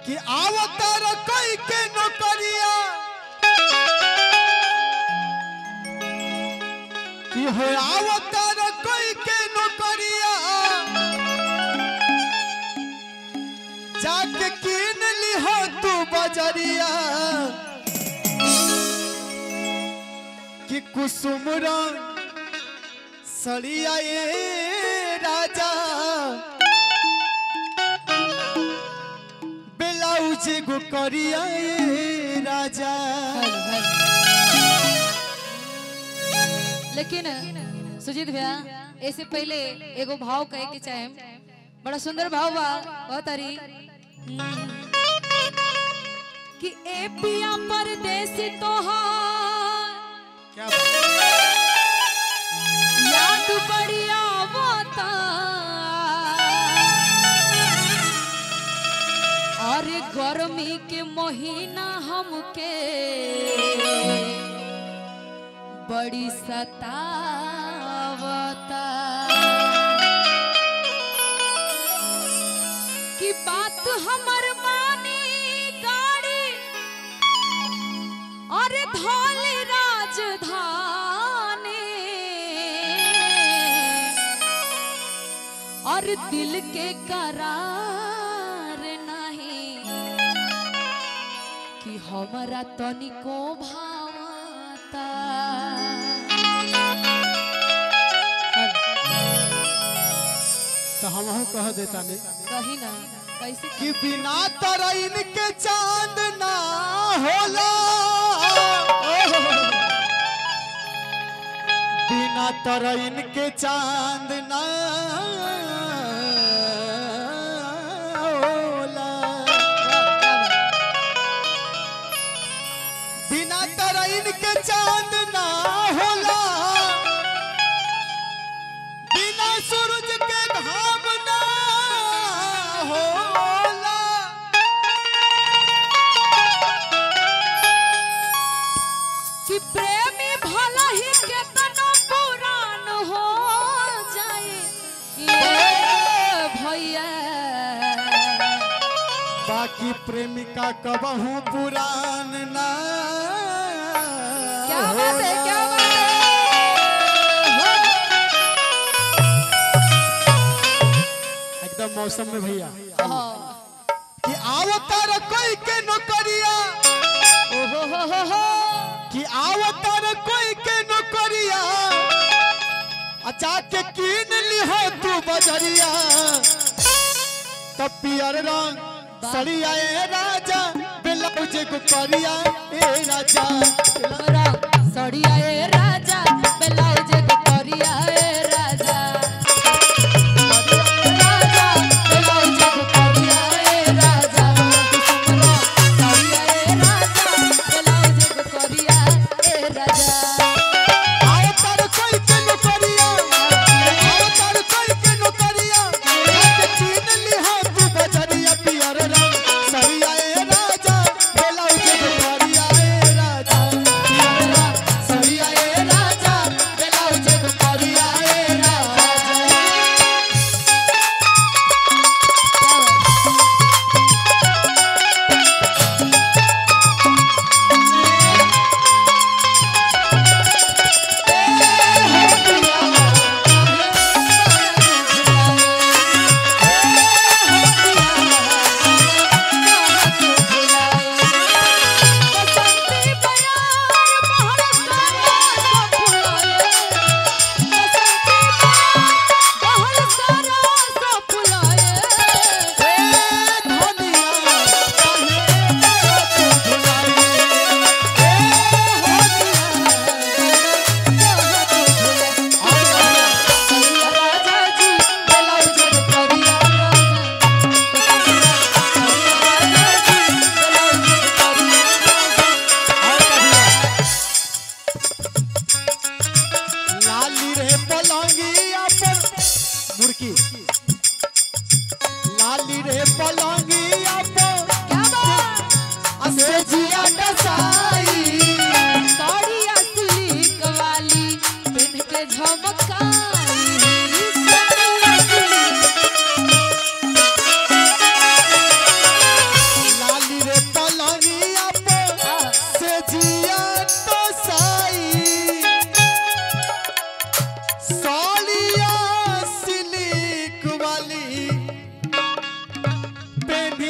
कि आवतार कोई के नौकरिया कि हो आवतार कोई के नौकरिया जाके कीन लिहो तू बजरिया कि कुसुम रंग सड़िया ये राजा ब्लाउज गो करिया ये राजा लेकिन सुजीत भैया ऐसे पहले एगो भाव कहे के चाहे बड़ा सुंदर भाव बा बहुत तारी कि ए पिया परदेसी तोहार क्या याद बढ़िया आवता और गर्मी के महीना हमके बड़ी सतावता कि बात हमर मानी गाड़ी और धौली राजधानी और दिल के करार नहीं कि हमारा तनिको भावता तो हम कह देता नहीं कही ना कैसे कि बिना तरैन के चांद ना होला बिना तरैन के चांद ना होला बिना तरैन के चांद ना होला बिना सूरज के घाम ना होला कि प्रेमी भला ही केतनो पुरान हो जाए ये भैया बाकी प्रेमिका कबहू पुरान ना क्या बात है क्या बात है एकदम मौसम में भैया हाँ। कि आवतार कोई के नौकरिया ओहो हो हो हो कि आवतार कोई के नौकरिया अच्छा के कीन लिहो तू बजरिया तब पियर रंग सड़िया ए राजा ब्लाउज को करिया ए राजा हमरा सड़िया ए राजा ब्लाउज के करिया ए राजा राजा ब्लाउज के करिया ए राजा हमरा सड़िया ए राजा ब्लाउज के करिया ए राजा आवतार कोई के नौकरिया आवतार कोई के नौकरिया के कीन लिहो तू बजरिया पियर रंग सड़िया ए राजा ब्लाउज को करिया ए राजा पियर रंग सड़िया ए राजा ब्लाउज को करिया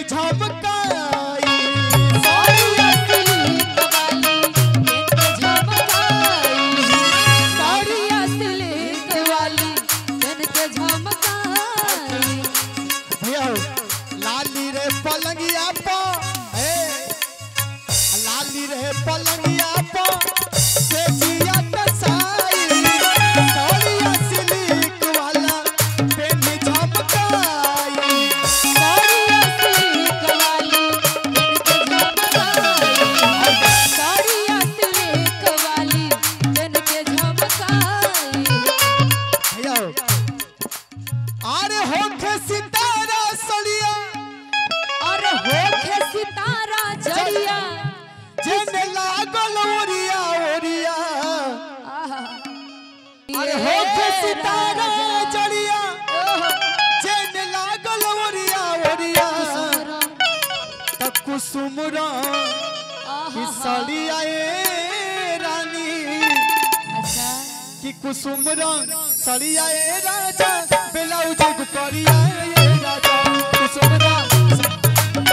पेनी झमकाई साड़िया सिल्क वाली पेन के झमकाई साड़िया सिल्क वाली पेन के झमकाई भैया हो, लाली रे पलंगिया पा ए लाली रे पलंगिया पा से जिया तसाई साड़िया सिल्क वाला पेनी झमकाई साड़िया सिल्क वाली पेन के झमकाई साड़िया सिल्क वाली पेन के झमकाई भैया हो, अरे होखे सितारा सड़िया और होखे सितारा जड़िया जेने लागल ओरिया ओरिया आहा। अरे ये होखे सितारा राजा। जड़िया ओहो, जेने लागल ओरिया ओरिया सुमरन, त कुसुम रंग की आहा। सड़िया ए रानी अच्छा कि कुसुम रंग सड़िया ए राजा ब्लाउज करिया ए राजा कुसुम रंग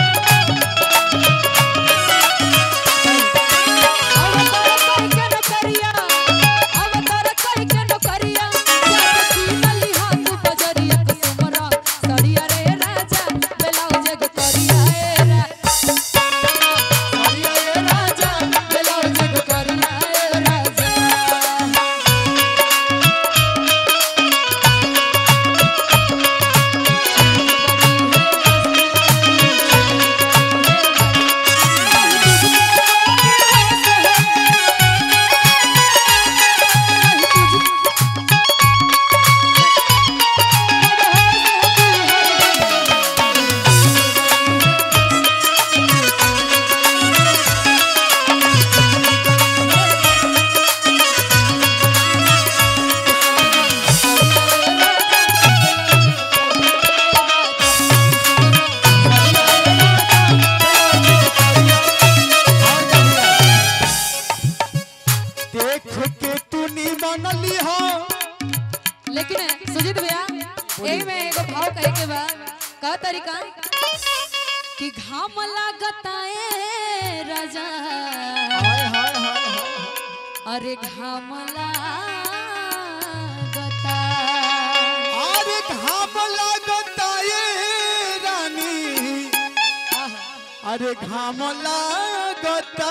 अवतार करके नौकरिया, अवतार करके नौकरिया, जाके कीनली हाथ बजरिया, कुसुमरा, सड़िया रे राजा, ब्लाउज एगो करिया ए रा- सड़िया ए राजा ब्लाउज एगो करिया ए राजा। देख के तू नी मनली हो लेकिन सुजीत भैया यही में एगो भाव कहे के बा का तरीका कि घाम लागता ए राजा हाय हाय हाय हाय अरे घाम लागता अरे घाम लागता ये रानी आहा, अरे घाम लागता